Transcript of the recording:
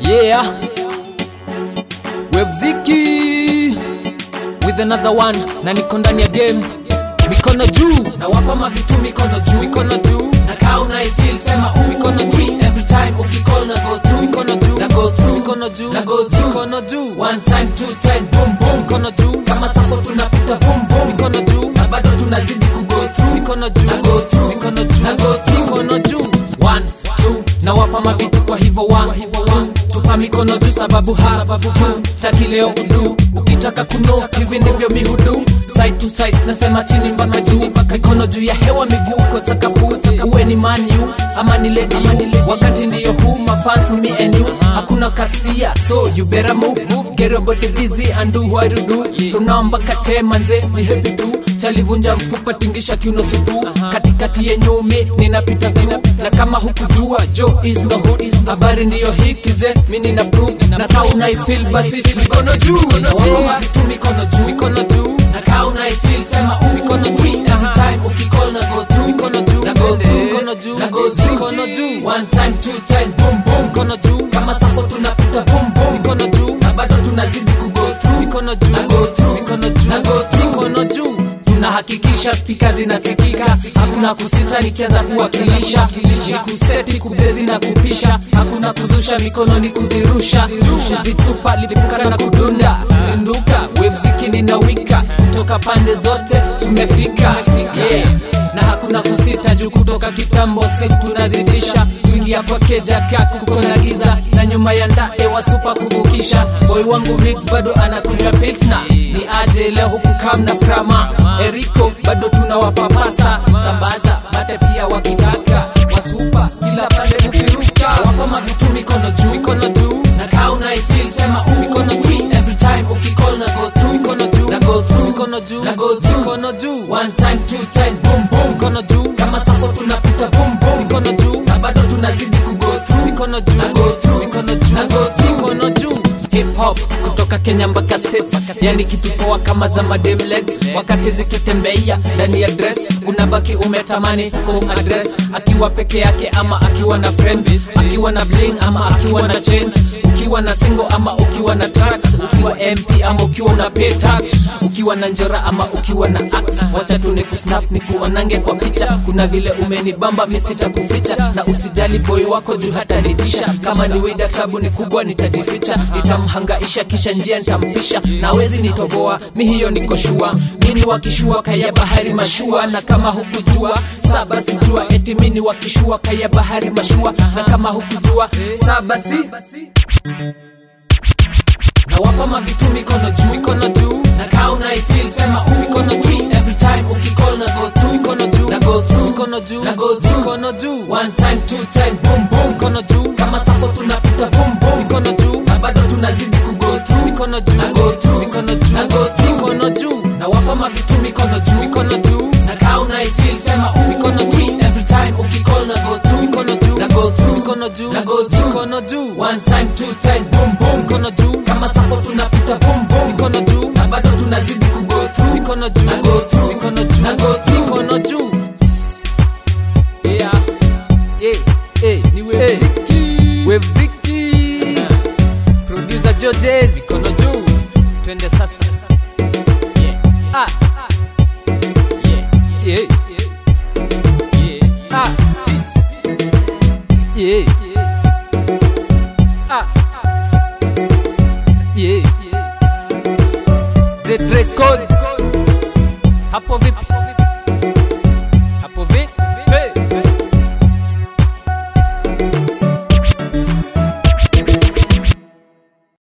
Yeah. Webziki with another one na niko ndani ya game mikono juu na wapa mavitu mikono juu mikono juu na kaa unaifeel sema u mikono juu every time ukicall na go through mikono juu na go through mikono juu na go through mikono juu one time two time boom boom mikono juu kama sako tunapita boom boom mikono juu na bado tunazidi ku go through mikono juu na go through mikono juu na go through mikono juu one two na wapa mavitu kwa hivyo one two tupa mikono juu sababu ha sababu tu taki leo udu ukitaka kuno hivi ndivyo mihudu side to side nasema chini mpaka juu mikono juu ya hewa miguu kwa sakafu uwe ni maniu ama ni lady you wakati ndiyo huu mafans ni me and you hakuna katsia so you better move get your body busy and do what you do from now mpaka che manze ni happy tu chalivunja mfupa tingisha kiuno supu katikati yenye umi ninapita through na kama hukujua jo is no hood habari ndiyo hii kize mi nina prove na kaa unaifeel basi mikono juu na wako vitu mikono juu mikono juu na kaa unaifeel sema u mikono juu every time ukicall na go through mikono juu na go through mikono juu na go through mikono juu one time two time boom boom mikono juu kama safo tunapita boom boom mikono juu na bado tunazidi ku go through mikono juu na go through mikono juu na go through mikono juu tunahakikisha spika zinasikika hakuna kusita nikianza kuwakilisha ni kuseti kubezi na kupisha hakuna kuzusha mikono ni kuzirusha kuzitupa lipuka na kudunda zinduka webzikini na wika kutoka pande zote tumefika yeah na hakuna kusita juu kutoka kitambo si tunazidisha kuingia kwa keja kaku kuko na giza na nyuma ya ndae wasupa kuvukisha boy wangu mix bado anakunywa pilsna ni aje leo huku kam na frama eriko bado tunawapapasa sambaza mate pia wakitaka wasupa kila pande kukiruka wapa mavitu mikono juu mikono juu na kaa unaifeel sema u mikono juu every time ukicall na go through mikono juu na go through mikono juu na go through mikono juu one time two time boom boom mikono juu kama safo tunapita boom boom mikono juu na bado tunazidi ku go through mikono juu na go through mikono juu na go through mikono juu hip hop kutoka Kenya mpaka States, yani kitu poa kama za madem legs, wakati zikitembea ndani ya dress unabaki umetamani kum address, akiwa peke yake ama akiwa na friends, akiwa na bling ama akiwa na chains, ukiwa na single ama ukiwa na tracks, ukiwa MP ama ukiwa una pay tax, ukiwa na njora ama ukiwa na axe, wacha tu ni kusnap ni kuonange kwa picha, kuna vile umenibamba mimi sitakuficha, na usijali boy wako juu hata nitisha, kama ni wida klabu ni kubwa nitajificha, nitamhangaisha kisha njia nitampisha, na wezi nitoboa mi hiyo niko shua, mini wakishua kaya bahari mashua, na kama hukujua saba sijua, eti mini wakishua kaya bahari mashua, na kama hukujua saba si na wapa mavitu mikono juu mikono juu na kaa unaifeel sema u mikono juu every time ukicall na go through mikono juu na go through mikono juu na go through mikono juu one time two time boom boom mikono juu kama safo tunapita boom boom mikono juu na bado tunazidi ku go through mikono juu na go through mikono juu na go through mikono juu na wapa mavitu mikono juu mikono juu na kaa unaifeel sema u mikono juu every time ukicall na go through mikono juu na go through mikono juu na go through mikono juu one time two time boom boom mikono juu kama safo tunapita boom boom mikono juu na bado tunazidi ku go through mikono juu na go through mikono juu na go through mikono juu yeah yeah hey ni webziki webziki producer Georges mikono juu twende sasa yeah ah yeah yeah yeah ah peace yeah ah yeah Z Records hapo vipi